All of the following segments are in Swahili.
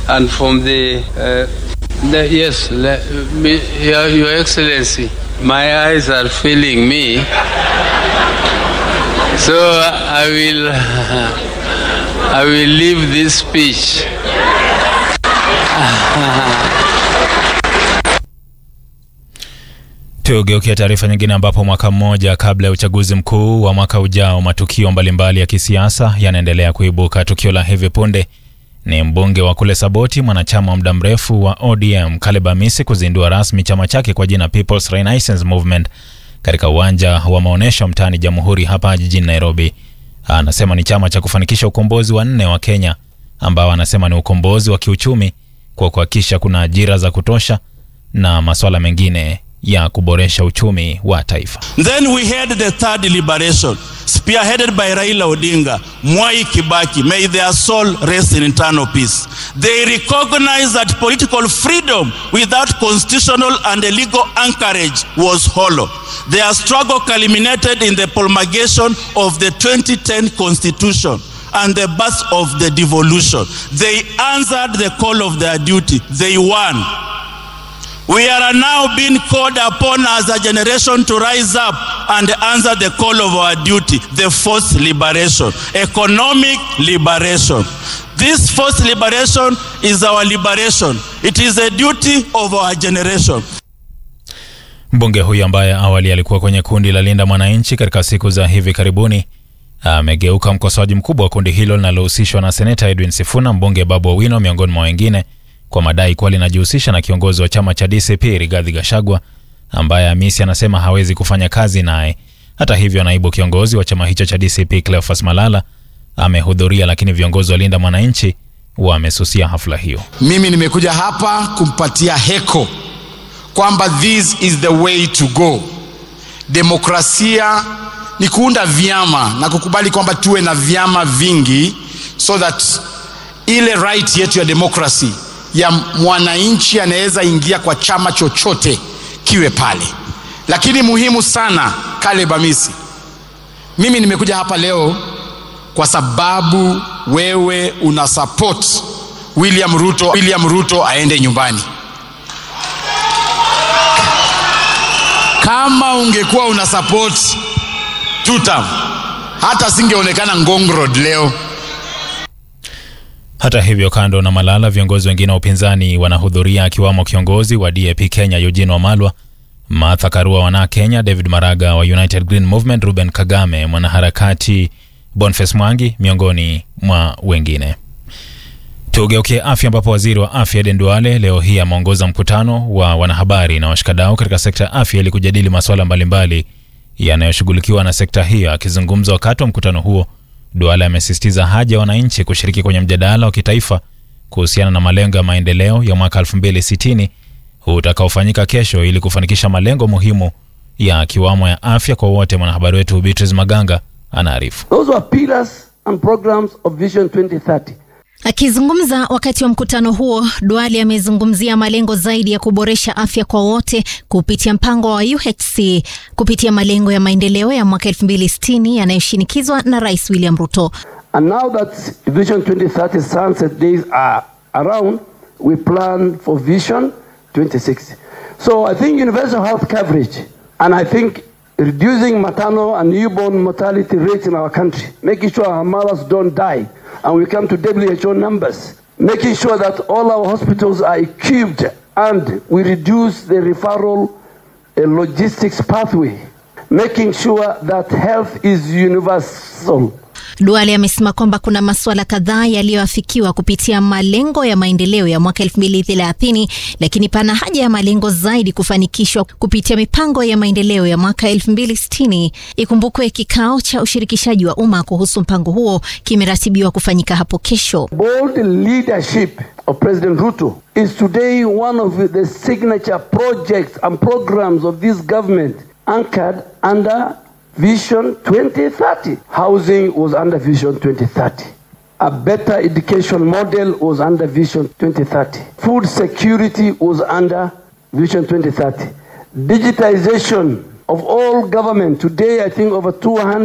and from the, uh, the yes, le, me, your, your Excellency, my eyes are failing me, so I will, I will leave this speech. Tugeukia taarifa nyingine ambapo mwaka mmoja kabla ya uchaguzi mkuu wa mwaka ujao, matukio mbalimbali ya kisiasa yanaendelea kuibuka. Tukio la hivi punde ni mbunge wa kule Saboti, mwanachama wa muda mrefu wa ODM Caleb Amisi kuzindua rasmi chama chake kwa jina People's Renaissance Movement katika uwanja wa maonyesho mtaani Jamhuri hapa jijini Nairobi. Anasema ni chama cha kufanikisha ukombozi wa nne wa Kenya, ambao anasema ni ukombozi wa kiuchumi kwa kuhakikisha kuna ajira za kutosha na masuala mengine ya kuboresha uchumi wa taifa. Then we had the third liberation spearheaded by Raila Odinga, Mwai Kibaki, may their soul rest in eternal peace. They recognized that political freedom without constitutional and legal anchorage was hollow. Their struggle culminated in the promulgation of the 2010 constitution and the birth of the devolution. They answered the call of their duty. They won. We are now being called upon as a generation to rise up and answer the call of our duty, the fourth liberation, economic liberation. This fourth liberation is our liberation. It is a duty of our generation. Mbunge huyu ambaye awali alikuwa kwenye kundi la Linda Mwananchi katika siku za hivi karibuni amegeuka mkosoaji mkubwa wa kundi hilo linalohusishwa na seneta Edwin Sifuna, mbunge Babu Owino miongoni mwa wengine kwa madai kuwa linajihusisha na kiongozi wa chama cha DCP Rigathi Gachagua ambaye Amisi anasema hawezi kufanya kazi naye. Hata hivyo, naibu kiongozi wa chama hicho cha DCP Cleophas Malala amehudhuria, lakini viongozi wa Linda Mwananchi wamesusia hafla hiyo. Mimi nimekuja hapa kumpatia heko kwamba this is the way to go. Demokrasia ni kuunda vyama na kukubali kwamba tuwe na vyama vingi so that ile right yetu ya demokrasi ya mwananchi anaweza ingia kwa chama chochote kiwe pale. Lakini muhimu sana, Caleb Amisi, mimi nimekuja hapa leo kwa sababu wewe una support William Ruto, William Ruto aende nyumbani. Kama ungekuwa una support tutam, hata singeonekana Ngong Road leo. Hata hivyo, kando na Malala, viongozi wengine wa upinzani wanahudhuria akiwamo kiongozi wa DAP Kenya Eugene Wamalwa, Martha Karua wana Kenya, David Maraga wa United Green Movement, Ruben Kagame, mwanaharakati Boniface Mwangi miongoni mwa wengine. Tugeukie afya, ambapo waziri wa afya Aden Duale leo hii ameongoza mkutano wa wanahabari na washikadau katika sekta ya afya ili kujadili masuala mbalimbali yanayoshughulikiwa na sekta hiyo. Akizungumza wakati wa mkutano huo Duale amesisitiza haja ya wananchi kushiriki kwenye mjadala wa kitaifa kuhusiana na malengo ya maendeleo ya mwaka 2060 utakaofanyika kesho ili kufanikisha malengo muhimu ya kiwamo ya afya kwa wote. Mwanahabari wetu Beatrice Maganga anaarifu. Those were pillars and programs of Vision 2030. Akizungumza wakati wa mkutano huo, Duale amezungumzia malengo zaidi ya kuboresha afya kwa wote kupitia mpango wa UHC kupitia malengo ya maendeleo ya mwaka 2060 yanayoshinikizwa na Rais William Ruto. And now that Vision 2030 sunset days are around, we plan for Vision 2060. So I think universal health coverage and I think reducing maternal and newborn mortality rates in our country, making sure our mothers don't die, and we come to WHO numbers, making sure that all our hospitals are equipped and we reduce the referral uh, logistics pathway, making sure that health is universal. Duale amesema kwamba kuna masuala kadhaa yaliyoafikiwa kupitia malengo ya maendeleo ya mwaka 2030 lakini pana haja ya malengo zaidi kufanikishwa kupitia mipango ya maendeleo ya mwaka 2060. Ikumbukwe kikao cha ushirikishaji wa umma kuhusu mpango huo kimeratibiwa kufanyika hapo kesho. Bold leadership of President Ruto is today one of the signature projects and programs of this government anchored under Vision 2030. Housing was under Vision 2030. A better education model was under Vision 2030. Food security was under Vision 2030. Digitization of all government. Today, I think over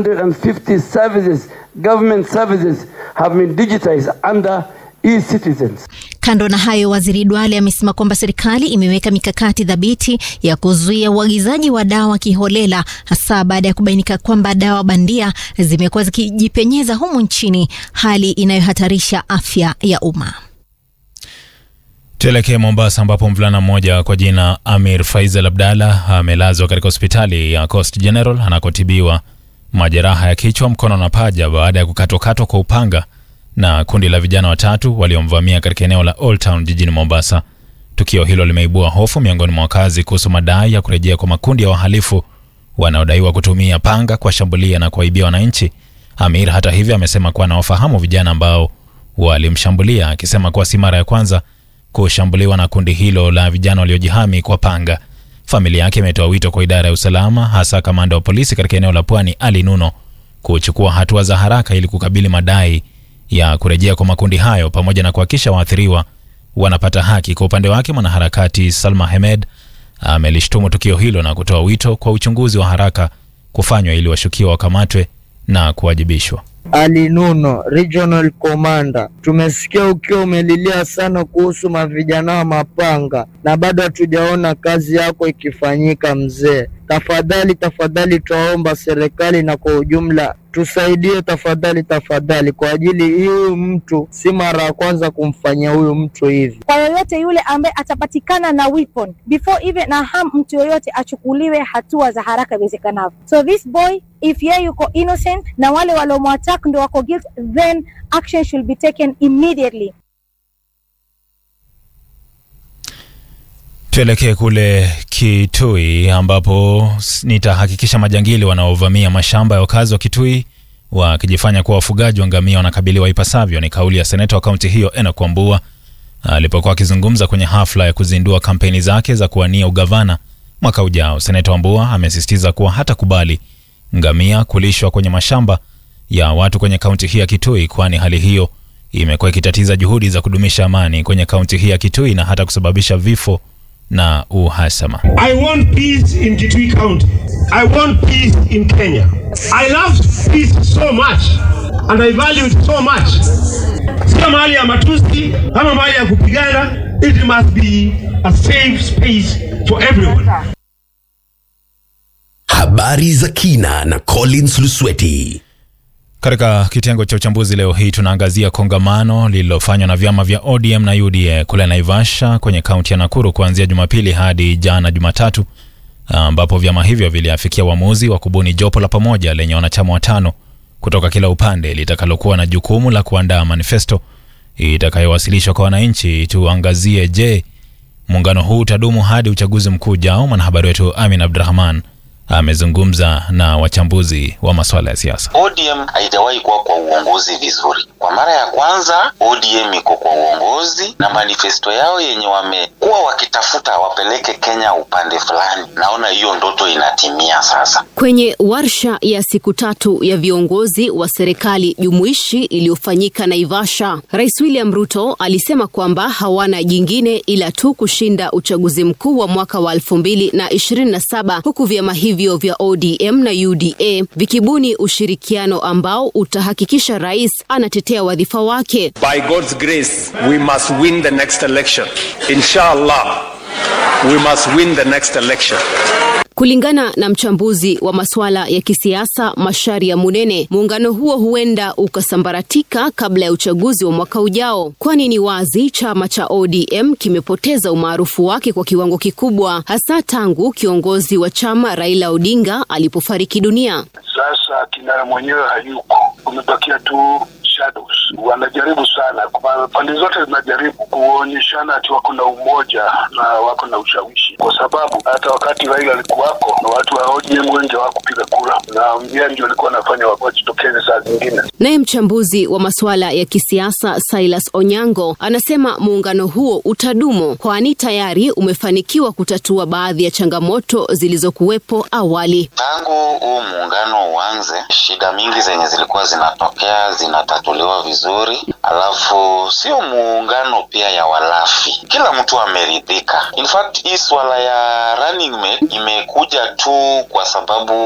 250 services, government services, have been digitized under e-citizens. Kando na hayo, waziri Duale amesema kwamba serikali imeweka mikakati thabiti ya kuzuia uagizaji wa dawa kiholela, hasa baada ya kubainika kwamba dawa bandia zimekuwa zikijipenyeza humu nchini, hali inayohatarisha afya ya umma. Tuelekee Mombasa ambapo mvulana mmoja kwa jina Amir Faisal Abdalla amelazwa katika hospitali ya Coast General anakotibiwa majeraha ya kichwa, mkono na paja baada ya kukatwakatwa kwa upanga na kundi la vijana watatu waliomvamia katika eneo la Old Town jijini Mombasa. Tukio hilo limeibua hofu miongoni mwa wakazi kuhusu madai ya kurejea kwa makundi ya wahalifu wanaodaiwa kutumia panga kuwashambulia na kuwaibia wananchi. Amir hata hivyo amesema kuwa anawafahamu vijana ambao walimshambulia, akisema kuwa si mara ya kwanza kushambuliwa na kundi hilo la vijana waliojihami kwa panga. Familia yake imetoa wito kwa idara ya usalama, hasa kamanda wa polisi katika eneo la Pwani Ali Nuno kuchukua hatua za haraka ili kukabili madai ya kurejea kwa makundi hayo pamoja na kuhakikisha waathiriwa wanapata haki. Kwa upande wake, mwanaharakati Salma Hemed amelishtumu tukio hilo na kutoa wito kwa uchunguzi wa haraka kufanywa ili washukiwa wakamatwe na kuwajibishwa. Ali Nuno, Regional Commander, tumesikia ukiwa umelilia sana kuhusu mavijana wa mapanga na bado hatujaona kazi yako ikifanyika mzee. Tafadhali tafadhali, twaomba serikali na kwa ujumla tusaidie tafadhali tafadhali, kwa ajili hii huyu mtu si mara ya kwanza kumfanyia huyu mtu hivi. kwa yoyote yule ambaye atapatikana na weapon before even na harm mtu yoyote achukuliwe hatua za haraka iwezekanavyo. So this boy if yeye yuko innocent na wale waliomwattack ndo wako guilt, then action should be taken immediately. Tuelekee kule Kitui ambapo s- nitahakikisha majangili wanaovamia mashamba ya wakazi wa Kitui wakijifanya kuwa wafugaji wa ngamia wanakabiliwa ipasavyo. Ni kauli ya seneta wa kaunti hiyo Enoch Wambua alipokuwa akizungumza kwenye hafla ya kuzindua kampeni zake za kuwania ugavana mwaka ujao. Seneta Wambua amesisitiza kuwa hatakubali ngamia kulishwa kwenye mashamba ya watu kwenye kaunti hii ya Kitui, kwani hali hiyo imekuwa ikitatiza juhudi za kudumisha amani kwenye kaunti hii ya Kitui na hata kusababisha vifo na uhasama. I want peace in Kitui County. I want peace in Kenya. I love peace so much and I value it so much. Sio mahali ya matusi ama mahali ya kupigana. It must be a safe space for everyone. Habari za kina na Collins Lusweti. Katika kitengo cha uchambuzi leo hii tunaangazia kongamano lililofanywa na vyama vya ODM na UDA kule Naivasha kwenye kaunti ya Nakuru kuanzia Jumapili hadi jana Jumatatu, ambapo vyama hivyo viliafikia uamuzi wa kubuni jopo la pamoja lenye wanachama watano kutoka kila upande litakalokuwa na jukumu la kuandaa manifesto itakayowasilishwa kwa wananchi. Tuangazie, je, muungano huu utadumu hadi uchaguzi mkuu ujao? Mwanahabari wetu Amin Abdurahman amezungumza na wachambuzi wa masuala ya siasa. ODM haijawahi kuwa kwa uongozi vizuri. Kwa mara ya kwanza ODM iko kwa uongozi na manifesto yao yenye wamekuwa wakitafuta wapeleke Kenya upande fulani, naona hiyo ndoto inatimia sasa. Kwenye warsha ya siku tatu ya viongozi wa serikali jumuishi iliyofanyika Naivasha, Rais William Ruto alisema kwamba hawana jingine ila tu kushinda uchaguzi mkuu wa mwaka wa 2027 huku vyama hivyo vya ODM na UDA vikibuni ushirikiano ambao utahakikisha rais anatetea wadhifa wake. By God's grace, we must win the next election. Inshallah, we must win the next election. Kulingana na mchambuzi wa masuala ya kisiasa Masharia Munene, muungano huo huenda ukasambaratika kabla ya uchaguzi wa mwaka ujao, kwani ni wazi chama cha ODM kimepoteza umaarufu wake kwa kiwango kikubwa, hasa tangu kiongozi wa chama Raila Odinga alipofariki dunia. Sasa kinara mwenyewe hayuko, kumebakia tu shadows. Wanajaribu sana, kwa pande zote zinajaribu kuonyeshana ati wako na umoja na wako na ushawishi, kwa sababu hata wakati Raila alikuwako na watu wa ODM wengi hawakupiga kura, na yeye ndio alikuwa anafanya wajitokeze saa zingine. Naye mchambuzi wa masuala ya kisiasa Silas Onyango anasema muungano huo utadumu, kwani tayari umefanikiwa kutatua baadhi ya changamoto zilizokuwepo awali. Tangu huu muungano uanze, shida mingi zenye zilikuwa zinatokea zinatatuliwa vizuri, alafu sio muungano pia ya walafi, kila mtu ameridhika. In fact hii swala ya running mate imekuja tu kwa sababu ya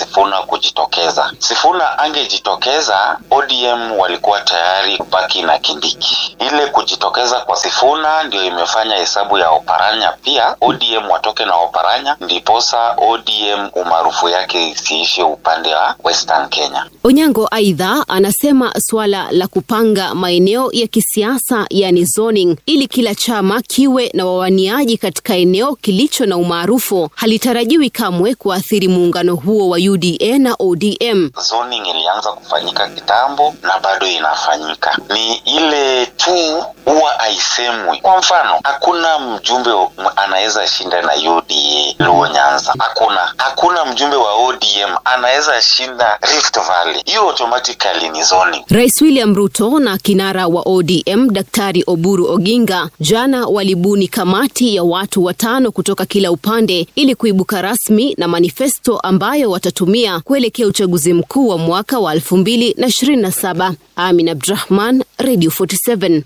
Sifuna kujitokeza. Sifuna angejitokeza, ODM walikuwa tayari kubaki na Kindiki. Ile kujitokeza kwa Sifuna ndio imefanya hesabu ya Oparanya pia ODM watoke na Oparanya, ndiposa ODM umaarufu yake isiishe upande wa Western Kenya. Onyango aidha anasema suala la kupanga maeneo ya kisiasa yani zoning ili kila chama kiwe na wawaniaji katika eneo kilicho na umaarufu halitarajiwi kamwe kuathiri muungano huo wa UDA na ODM. Zoning ilianza kufanyika kitambo na bado inafanyika, ni ile tu huwa haisemwi. Kwa mfano, hakuna mjumbe anaweza shinda na UDA Luo Nyanza, hakuna hakuna mjumbe wa ODM anaweza shinda Rift Valley. Hiyo automatically ni zoning. Rais William Ruto na kinara wa ODM Daktari Oburu Oginga jana walibuni kamati ya watu watano kutoka kila upande ili kuibuka rasmi na manifesto ambayo watatumia kuelekea uchaguzi mkuu wa mwaka wa 2027. Amin Abdrahman, Radio 47.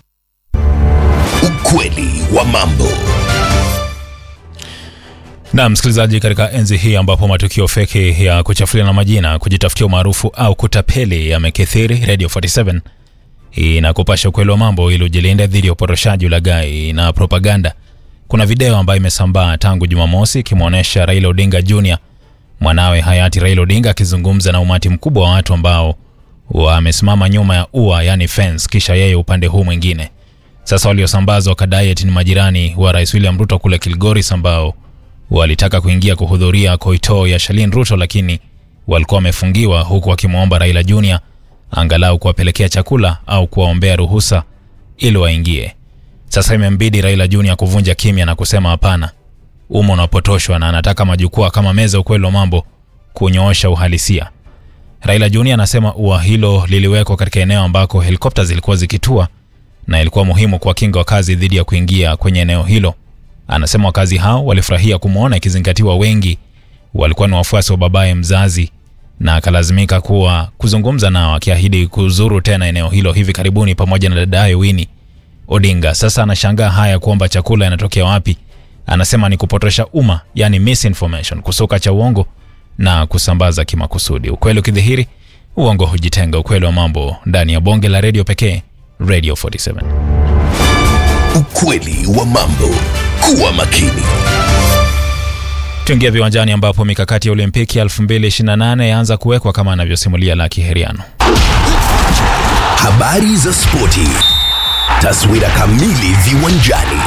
Ukweli wa mambo. Na msikilizaji, katika enzi hii ambapo matukio feki ya kuchafuliana majina, kujitafutia umaarufu au kutapeli yamekithiri, Radio 47 inakupasha ukweli wa mambo ili ujilinde dhidi ya upotoshaji, ulaghai na propaganda. Kuna video ambayo imesambaa tangu Jumamosi ikimwonyesha Raila Odinga Jr, mwanawe hayati Raila Odinga akizungumza na umati mkubwa wa watu ambao wamesimama nyuma ya ua, yani fence, kisha yeye upande huu mwingine. Sasa waliosambazwa wakadai eti ni majirani wa Rais William Ruto kule Kilgoris ambao walitaka kuingia kuhudhuria koito ya Shalin Ruto, lakini walikuwa wamefungiwa, huku wakimwomba Raila Junior angalau kuwapelekea chakula au kuwaombea ruhusa ili waingie. Sasa imembidi Raila Junior kuvunja kimya na kusema hapana, umo unapotoshwa na anataka majukwaa kama meza ukweli wa mambo kunyoosha uhalisia. Raila Junior anasema ua hilo liliwekwa katika eneo ambako helikopta zilikuwa zikitua na ilikuwa muhimu kuwakinga wakazi dhidi ya kuingia kwenye eneo hilo. Anasema wakazi hao walifurahia kumwona, ikizingatiwa wengi walikuwa ni wafuasi wa babaye mzazi, na akalazimika kuwa kuzungumza nao, akiahidi kuzuru tena eneo hilo hivi karibuni pamoja na dadaye Winnie Odinga. Sasa anashangaa haya kuomba chakula yanatokea wapi. Anasema ni kupotosha umma, yani misinformation, kusuka cha uongo na kusambaza kimakusudi. Ukweli ukidhihiri, uongo hujitenga. Ukweli wa mambo ndani ya bonge la redio pekee, Radio 47. Ukweli wa mambo. Kuwa makini. Tuingia viwanjani ambapo mikakati ya Olimpiki ya 2028 yaanza kuwekwa kama anavyosimulia Laki Heriano. Habari za spoti. Taswira kamili viwanjani.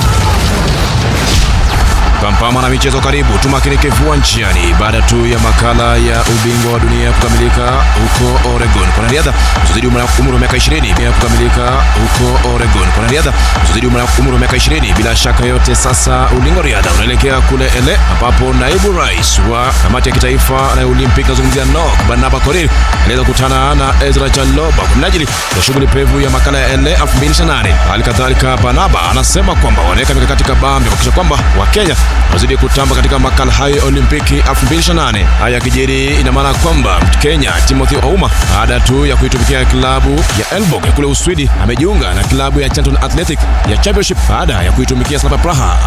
Pampama na michezo karibu, tumakinike viwanjani baada tu ya makala ya ubingwa wa dunia kukamilika huko Oregon. Kwa riadha kuzidi umri wa miaka 20 pia kukamilika huko Oregon. Kwa riadha kuzidi umri wa miaka 20, bila shaka yote sasa ulingo riadha unaelekea kule ele, ambapo naibu rais wa kamati ya kitaifa ya Olimpiki nazungumzia NOC Barnaba Korir aliweza kukutana na Ezra Chaloba kwa minajili ya shughuli pevu ya makala ya ele 2028. Hali kadhalika Barnaba anasema kwamba wanaweka mikakati kabambe kuhakikisha kwamba Wakenya wazidi kutamba katika makala hayo ya Olimpiki 2028. Haya yakijiri, ina maana kwamba Kenya Timothy Ouma baada tu ya kuitumikia klabu ya Elfsborg ya kule Uswidi amejiunga na klabu ya Charlton Athletic ya Championship baada ya kuitumikia Slavia Praha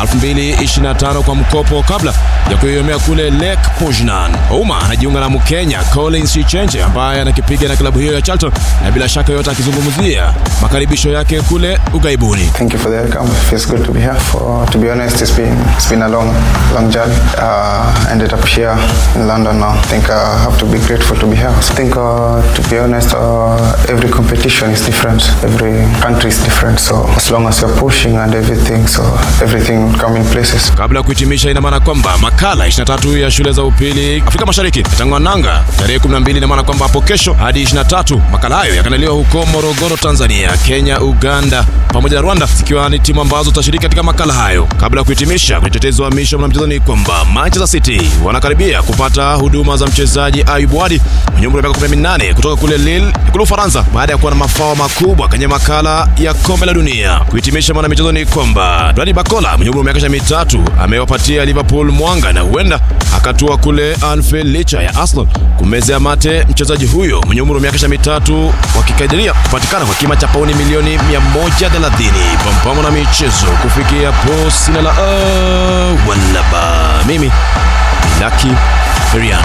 2025 kwa mkopo kabla ya kuiomea kule Lech Poznan. Ouma anajiunga na Mkenya Collins Chichenje ambaye anakipiga na klabu hiyo ya Charlton, na bila shaka yote akizungumzia makaribisho yake kule ugaibuni. Thank you for the welcome. It feels good to be here. For to be honest, it's been it's been a long long journey. Uh, ended up here in London now. I think I have to be grateful to be here. I think uh, to be honest, uh, every competition is different. Every country is different. So as long as you're pushing and everything, so everything will come in places. Kabla ya kuhitimisha, ina maana kwamba makala 23 ya shule za upili Afrika Mashariki yatang'oa nanga tarehe 12. Ina maana kwamba hapo kesho hadi 23 makala hayo yakandaliwa huko Morogoro, Tanzania, Kenya, Uganda pamoja na Rwanda zikiwa ni timu ambazo zitashiriki katika makala hayo. Kabla ya kuhitimisha, kwenye tetezi wa misho mwanamchezo ni kwamba Manchester City wanakaribia kupata huduma za mchezaji Ayub Wadi mwenye umri wa miaka 18 kutoka kule Lille kule Ufaransa baada ya kuwa na mafao makubwa kwenye makala ya kombe la dunia. Kuhitimisha mwanamichezo ni kwamba Dwadi Bakola mwenye umri wa miaka mitatu amewapatia Liverpool mwanga na huenda akatua kule Anfield licha ya Arsenal kumezea mate mchezaji huyo mwenye umri wa miaka mitatu wakikadiria kupatikana kwa kima cha pauni milioni 130. Pampamo na michezo kufikia po sina la uh, walaba mimi Laki Ferian.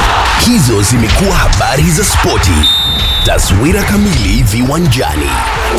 Hizo zimekuwa habari za spoti. Taswira kamili viwanjani.